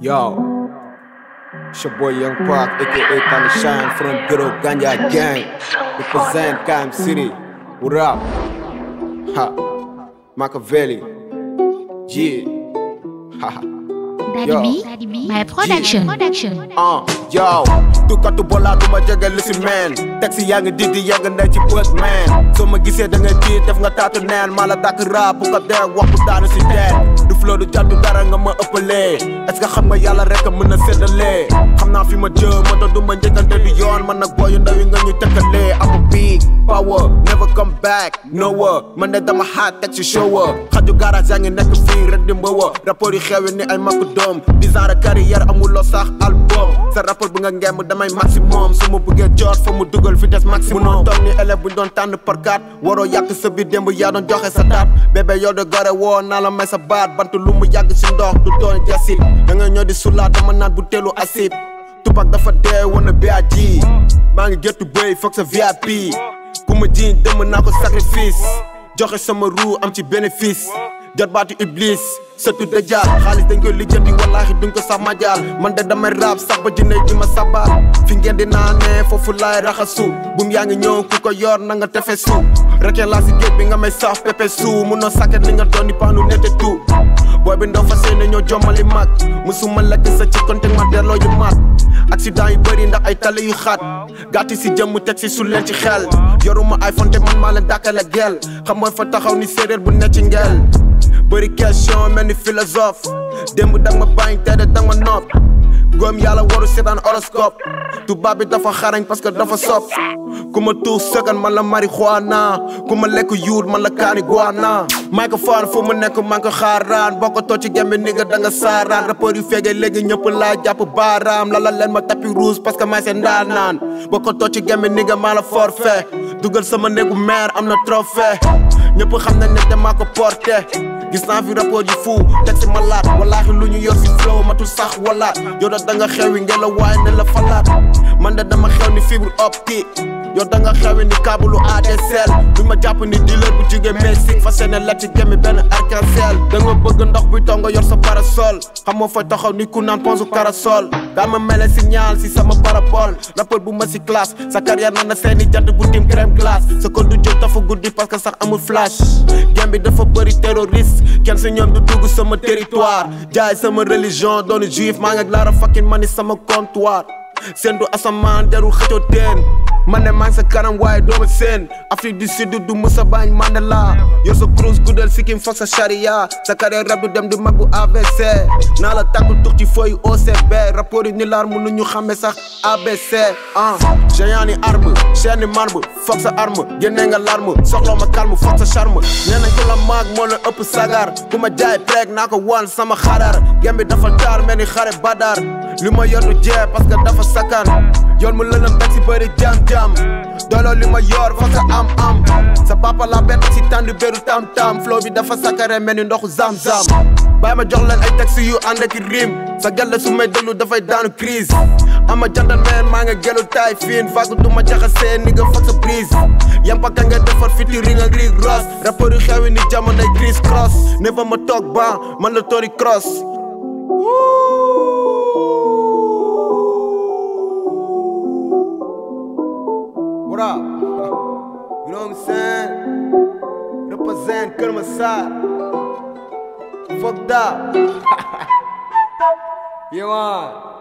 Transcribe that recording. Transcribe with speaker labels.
Speaker 1: Yo, it's your boy Young Park, aka Tony Shine from Ghetto Ganja Gang. Represent Cam City. What up? Ha, Machiavelli. Yeah. Ha ha.
Speaker 2: Daddy B, my production. production.
Speaker 1: Uh, yo, tukkatu bola du ma jege li si meen taxi yaa ngi didi yàgg na ci bët man soo ma gisee da nga tiit def nga taatu neen maa la dàkk rap bu ko dee wax bu daanu si teen du flow du jàddu dara nga ma ëppalee est ce que xam nga yàlla rek a mën a séddalee xam naa fi ma jëm moo tax du ma njëkkante du yoon man nag booyu ndaw yi nga ñu tëkkalee am a big power never come back nowhere man de dama xaat teg si show xaju garage yaa ngi nekk fii rek di mbëwa rapport yi xewi ni ay makku doom dix ans de carrière amuloo sax album sa rapport bu nga ngemb damay maximum su ma bëggee jot fa mu dugal vitesse maximum munoo toog ni élève bu ñu doon tànn par quatre waroo yàq sa biir démb yaa doon joxe sa taat bébé yow de gore woo naa la may sa baat bant lu mu yàgg si ndox du doon jasit da nga ñëw di sulaat dama naan bu teelu acide tubac dafa dee woon na BAG maa ngi gettu bëy foog sa VIP ku ma jiiñ dëmm naa ko sacrifice joxe sama ruu am ci bénéfice jot baatu iblis sëtu dajaal xaalis dañ koy lijjanti wallaahi duñ ko sax majaal man de damay rap sax ba jinne di ma sabaal fi ngeen di naanee foofu laay raxasu bum yaa ngi ñëw ku ko yor na nga tefe su rekee laa si géej bi nga may sax pepe su munoo sàkket li nga doon di paanu nete tu booy bi ndaw fa seene ñoo jommali mag musuma lekk sa ci konte ma delloo yu mat accident yu bëri ndax ay tali yu xat gàtti si jëmm teg si su leen ci xel yoruma iPhone te man maa leen dàkkale gel xam mooy fa taxaw ni séeréer bu ne ci ngel bëri question mel ni philosophe démb dang ma bañ te de dang ma nopp góom yàlla waru seetaan horoscope tubaab bi dafa xarañ parce que dafa sopp ku ma tuux sëkkan man la marijuana ku ma lekk yuut man la kaani guana microphone fu mu nekk man ko xaaraan boo ko too ci gembe ni nga da nga saaraan rapport yu feegee léegi ñëpp laa jàpp baaraam lala leen ma tapis rouge parce que may seen ndaanaan boo ko too ci gembe ni nga maa la forfait dugal sama néegu maire am na trophée ñëpp xam nañ ne damaa ko porté gis naa fi rapport yi fou teg si malaat wallaahi lu ñu yor si flow matul sax walaat yow da da nga xewi ngelaw waaye ne la falaat man de dama xew ni fibre optique yow da nga xewi ni kabulu ADSL du ma jàpp ni dealer bu jóge Mexique fas yéene lekk ci gémmi benn arc-en-ciel da nga bëgg ndox buy taw nga yor sa parasol xam moo fay taxaw ni ku naan ponsu karasol daa ma mele signal si sama parabole rapport bu ma si classe sa carrière na na seeni jant bu tim crème glace sa ko du jóg dafa guddi parce que sax amul flash gem bi dafa bëri terroriste kenn si ñoom du dugg sama territoire jaay sama religion doonu juif maa ngi laara fakkin ma ni sama comptoir seen du asamaan deru xëccoo teen man ne maa ngi sa kanam waaye dooma seen Afrique du Sud du Moussa Bañ Mandela yor sa cruise guddal sikkim foog sa charia sa carrière rap du dem di mag bu AVC naa la tàggu tux ci feuille OCB rapport yi ni laar mënuñu xàmme sax ABC ah géant ni arme chaîne ni marbre foog sa arme génne nga larme soxla ma calme foog sa charme nee nañ ko la maag moo la ëpp sagar ku ma jaay preeg naa ko wan sama xarar gem bi dafa taar mel ni xare badar li ma yor du jee parce que dafa sakkan yoon mu lëlëm teg si bëri jam-jam dooloo li ma yor fa sa am-am sa papa la bett si tàndu béru tam-tam flow bi dafa sakkare mel ni ndoxu zam-zam bàyyi ma jox leen ay texte yu ànd ak rim sa gelle su may déglu dafay daanu crise ama jantal meen maa nga gelu taay fiin faagu du ma jaxasee ni nga fag sa prise yam pa ka nga defar featuring ak Rick Ross rapport yu xewi ni jamonoy Chris Cross ne fa ma toog ba man la Tony Cross What up? You know what I'm saying? Represent Kër Massar. Fucked up. yeah, man.